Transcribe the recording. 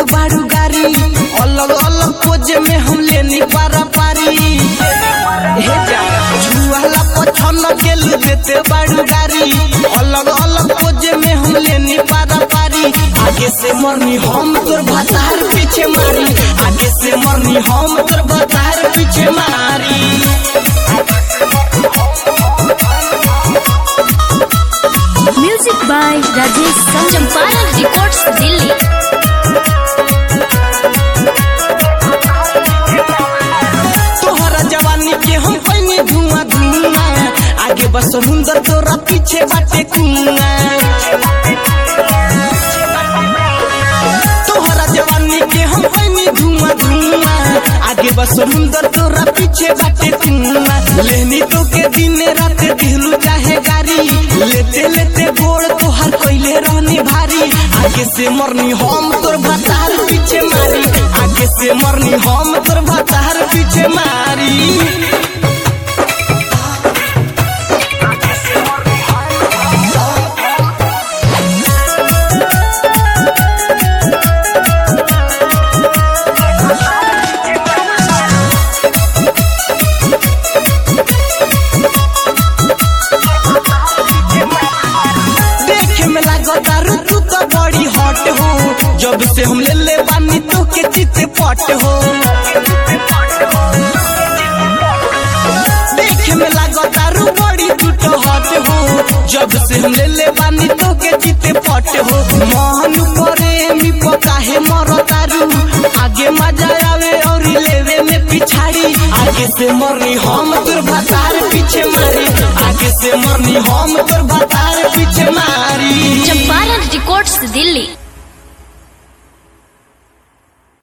देते बारू गारी अलग अलग पोज में हम लेनी पारा पारी हे जा जुआला पछन गेल देते बारू गारी अलग अलग पोज में हम लेनी पारा पारी आगे से मरनी हम तोर भतार पीछे मारी आगे से मरनी हम तोर भतार पीछे मारी music by Rajesh Champaran records Delhi तोहरा जवानी के हम कहीं धुआं धुआं आगे बस समुंदर तोरा पीछे बाटे कुआं तोहरा जवानी के हम कहीं धुआं धुआं आगे बस समुंदर तोरा पीछे बाटे कुआं लेनी तो के दिन रात दिलू चाहे गारी लेते लेते गोड़ तोहर कैले रहनी भारी आगे से मरनी हम तोर भतार पीछे मारी आगे से मरनी हम तोर भतार पीछे मारी देखे में लागो दारू तू तो बड़ी हॉट हो जब से हम ले ले बानी तो के चित पट हो देखे में लागो दारू बड़ी तू तो हॉट हो जब से हम ले ले बानी तो के चित पट हो मोहन करे मी पकाहे मरो दारू आगे मजा आवे और लेवे में पिछाड़ी आगे से मरनी हम तोर भतार पीछे मारी आगे से मरनी हम तोर भतार पीछे मारी चंपारण रिकॉर्ड्स दिल्ली